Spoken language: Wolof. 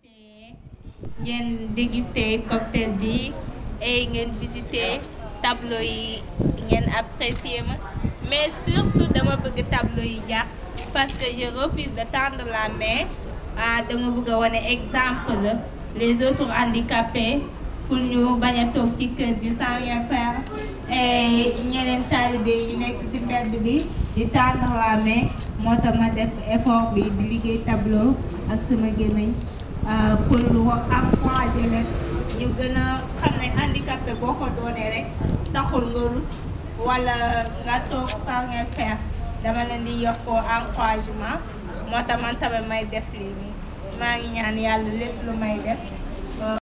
ngeen déguster cocktail bi et ngeen visiter tableau yi ngeen apprécier ma mais surtout dama bëgg tableau yi jàpp parce que je refuse de tendre la main ah dama bëgg a wane exemple la les autres handicapés pour ñu bañ a toog ci kër gi sans rien faire et ñeneen taalibe yi nekk ci mbedd bi di tendre la main moo tax ma def effort bi di liggéey tableau ak sama gémmiñ pour encourager leen ñu gën a xam ne handicapé boo ko doonee rek taxul nga rus wala nga toog sans rien faire dama leen di yokkoo encouragement moo tax man tamit may def lii nii maa ngi ñaan yàlla lépp lu may def